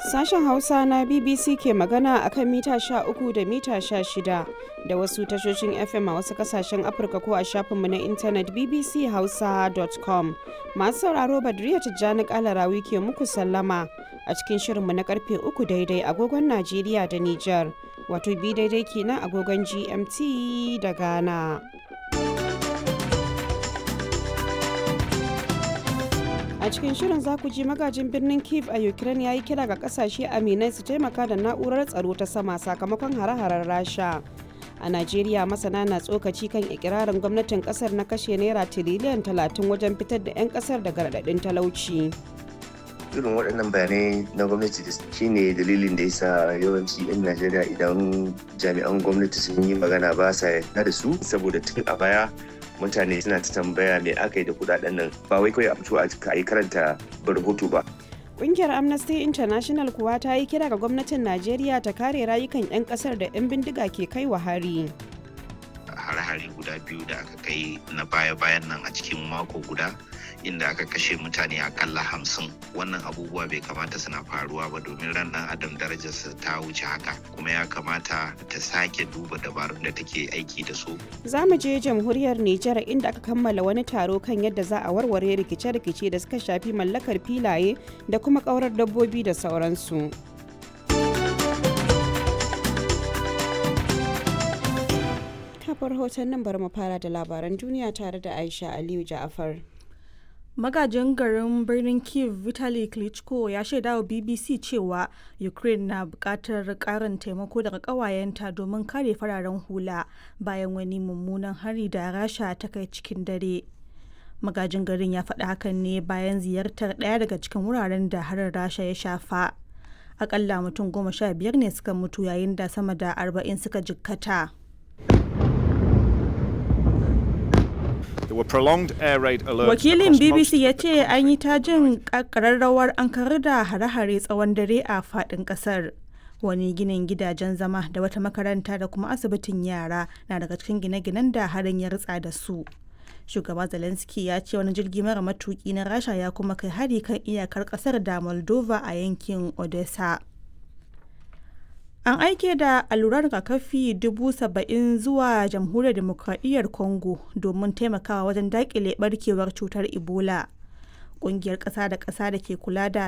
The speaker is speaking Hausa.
Sashen Hausa na BBC ke magana a kan mita 13 da mita 16 da wasu tashoshin FM a wasu kasashen Afirka ko a shafinmu na intanet bbchausa.com. Masu sauraro Badriya Tijjani Kalarawi ke muku sallama a cikin shirinmu na karfe 3 daidai agogon Najeriya da Nijar, wato bi daidai kenan agogon GMT da Ghana. a cikin shirin za ku ji magajin birnin kiev a ukraine ya yi kira ga kasashe aminai su taimaka da na'urar tsaro ta sama sakamakon hare-haren rasha a najeriya masana na tsokaci kan ikirarin gwamnatin kasar na kashe naira tiriliyan 30 wajen fitar da 'yan kasar daga raɗaɗin talauci irin waɗannan bayanai na gwamnati da shine dalilin da yasa yawanci 'yan najeriya idan jami'an gwamnati sun yi magana ba sa yarda da su saboda tun a baya mutane suna ta tambaya me aka yi da kudaden nan ba wai kawai a fito a yi karanta rahoto ba Ƙungiyar Amnesty International kuwa ta yi kira ga gwamnatin Najeriya ta kare rayukan 'yan ƙasar da 'yan bindiga ke kai wa hari. hare-hare guda biyu da aka kai na baya-bayan nan a cikin mako guda inda aka kashe mutane akalla hamsin wannan abubuwa bai kamata suna faruwa ba domin ran dan adam darajarsa ta wuce haka kuma ya kamata ta sake duba dabarun da take aiki da su Za mu je jamhuriyar Nijar inda aka kammala wani taro kan yadda za a warware rikice-rikice da suka shafi mallakar filaye da kuma ƙaurar dabbobi da sauransu. kafar hoton nan bari mu fara da labaran duniya tare da Aisha Aliyu Ja'afar. magajin garin birnin kiev vitali klitschko ya shaida wa bbc cewa ukraine na bukatar karin taimako daga kawayenta domin kare fararen hula bayan wani mummunan hari da rasha ta kai cikin dare magajin garin ya faɗi hakan ne bayan ziyartar ɗaya daga cikin wuraren da harin rasha ya shafa akalla mutum goma sha biyar ne suka mutu yayin da sama da arba'in suka jikkata Wakilin BBC ya ce an yi ta jin ƙararrawar an karar da hare-hare tsawon dare a faɗin ƙasar. Wani ginin gidajen zama da wata makaranta da kuma asibitin yara na daga cikin gine-ginen da harin ya ritsa da su. Shugaba Zelensky ya ce wani jirgi mara matuki na Rasha ya kuma kai hari kan iyakar ƙasar da Moldova a yankin Odessa. An aike da alluran rigakafi dubu saba'in zuwa jamhuriyar demokradiyyar Congo domin taimakawa wajen daƙile barkewar cutar Ebola. Ƙungiyar ƙasa da ƙasa da ke kula da